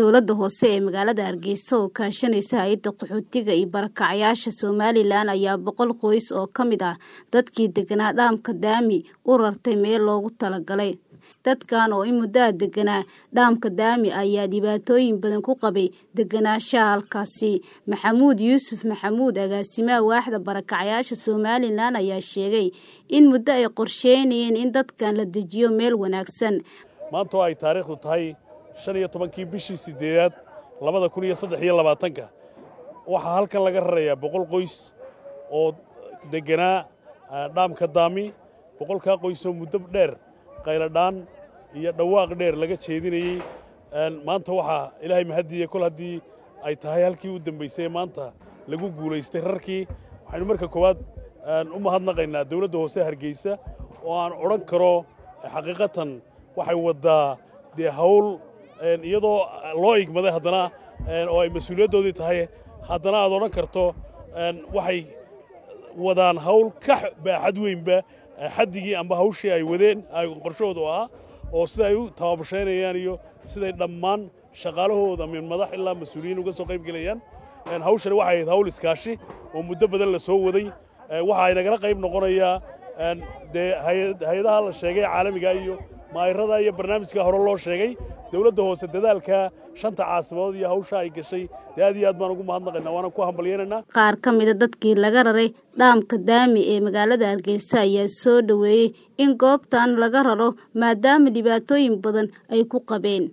dowladda hoose ee magaalada hargeysa oo kaashanaysa hay-adda qaxootiga iyo barakacyaasha somalilan ayaa boqol qoys oo ka mid ah dadkii deganaa dhaamka daami u rartay meel loogu talagalay dadkan oo in muddaha deganaa dhaamka daami ayaa dhibaatooyin badan ku qabay deganaanshaha halkaasi maxamuud yuusuf maxamuud agaasimaha waaxda barakacyaasha somalilan ayaa sheegay in muddo ay qorsheynayeen in dadkan la dejiyo meel wanaagsan maanta oo ay taariikhdu tahay shan iyo tobankii bishii siddeedaad labada kun iyo saddex iyo labaatanka waxaa halkan laga rarayaa boqol qoys oo degganaa dhaamka daami boqolkaa qoysoo muddo dheer qayladhaan iyo dhawaaq dheer laga jeedinayey maanta waxaa ilaahay mahadiye kol haddii ay tahay halkii u dambaysay maanta lagu guulaystay rarkii waxaynu marka koowaad u mahadnaqaynaa dawladda hoose hargeysa oo aan odhan karo xaqiiqatan waxay waddaa dee hawl iyadoo loo igmaday haddana oo ay mas-uuliyaddoodii tahay haddana aad odhan karto waxay wadaan hawl ka baaxad weynba xaddigii amba hawshii ay wadeen qorshahoodu ahaa oo sida ay u tababashaynayaan iyo siday dhammaan shaqaalahooda min madax ilaa mas-uuliyiin uga soo qayb gelayaan hawshani waxay ahayd hawl iskaashi oo muddo badan la soo waday waxa ay nagala qayb noqonayaa dee hay-adaha la sheegay caalamiga iyo maayirada iyo barnaamijka hore loo sheegay dawladda hoose dadaalka shanta caasimadood iyo hawsha ay gashay dee aad iyo aad baan ugu mahadnaqaynaa waana ku hambalyaynaynaa qaar ka mida dadkii laga raray dhaamka daami ee magaalada hargeysa ayaa soo dhoweeyey in goobtan laga raro maadaama dhibaatooyin badan ay ku qabeen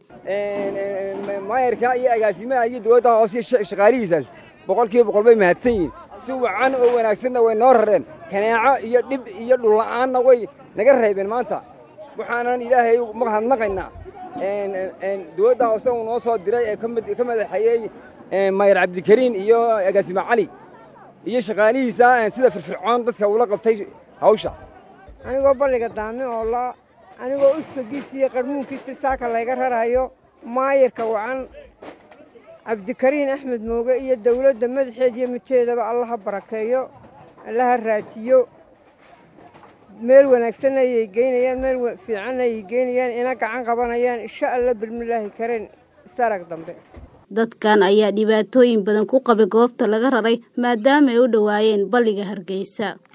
maayarka iyo agaasimaha iyo dawladda hoose shaqaalihiisaas boqolkiiba boqol bay mahadsan yihiin si wacan oo wanaagsanna way noo rareen kanaaco iyo dhib iyo dhulla'aanna way naga reebeen maanta waxaanan ilaahay mahadnaqaynaa dawladda hoose uu noo soo diray ee ka madaxeeyey maayar cabdikariin iyo agaasime cali iyo shaqaalihiisa sida firfircoon dadka ula qabtay hawsha anigoo balliga daami oo la anigoo uskagiisa iyo qarmuunkiisa saaka layga raraayo maayarka wacan cabdikariin axmed mooge iyo dawladda madaxeed iyo midkeedaba allaha barakeeyo allaha raajiyo meel wanaagsan ayay geynayaan meel fiican ayay geynayaan ina gacan qabanayaan insha alla bilmilaahi kareen isarag dambe dadkan ayaa dhibaatooyin badan ku qabay goobta laga raray maadaama ay u dhowaayeen balliga hargeysa